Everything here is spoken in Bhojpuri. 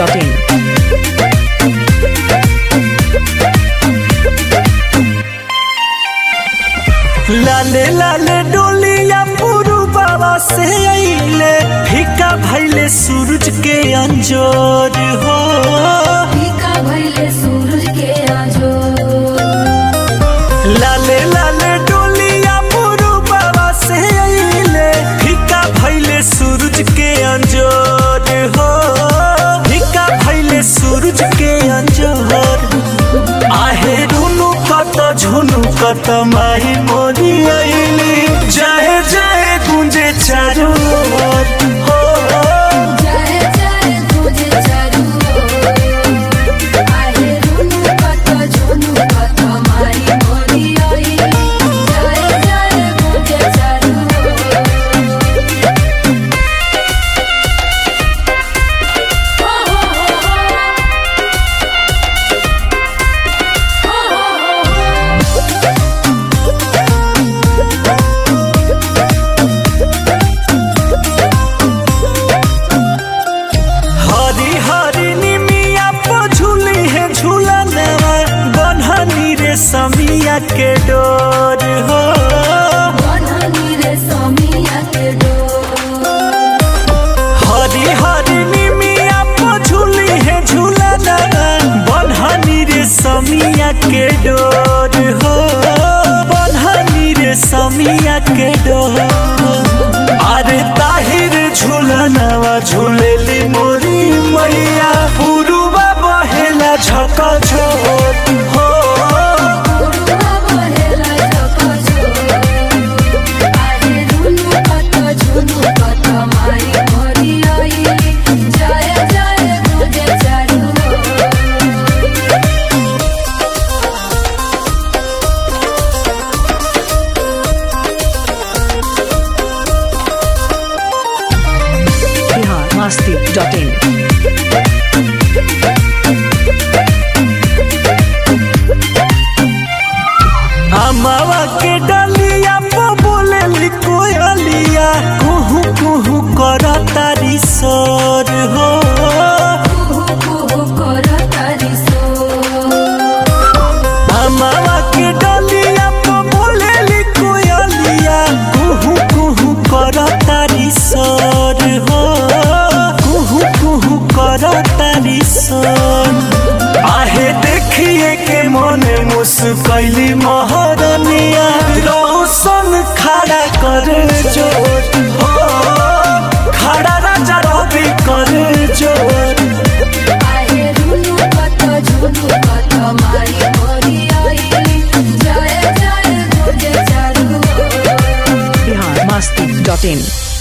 biharmasti.in लाले लाले डोलिया पुरु बाबा से अइले फीका भैले सूरज के अंजोर हो फीका भइले सूरज के आजो लाले लाले डोलिया पुरु बाबा से अइले फीका भैले सूरज के अंजोर हो फीका भैले सूरज के अंजोर आहे रुनु कत झुनु कत माही मोरी अइली जाए जाए गुंजे चारू ओर हो जय जय तुझे चारू ओर। आहे रुनु कत झुनु कत मारी मोरी आई। जय जय तुझे चारू हरी हरी निमिया पो झूली है झूलनवा बन्हनी रे समिया के डोर हो बननी रे समिया के डोर। हरी हरी निमिया पो झूली है झूलनवा बन्हनी रे समिया के डोर हो बन्हनी रे समिया के डोर अरे ताहिर झूलनवा झूलेली मोरी मैया पुरुबा बहेला झक झोर हो उड़वा बहेला झकझोर। आहे रुनु कत झुनु कत मारी मोरी आई। जय जय तुझे चारू ओर। biharmasti.in अमावा के डलिया पो बोले कोयलिया कुहू कुहू कर तारी सोर हो कुहू कुहू करतारी सोर। अमावा के डलिया पो बोले कोयलिया कुहू कुहू कर तारी सोर हो कुहू कुहू कर तारी सोर आहे देखिए के मने मुस्कैली महरनिया रोशन खड़ा कर जोर हो खड़ा राजा रवि कर जोर आहे रुनु कत झुनु कत मारी मोरी आई। जय जय तुझे चारू ओर। biharmasti.in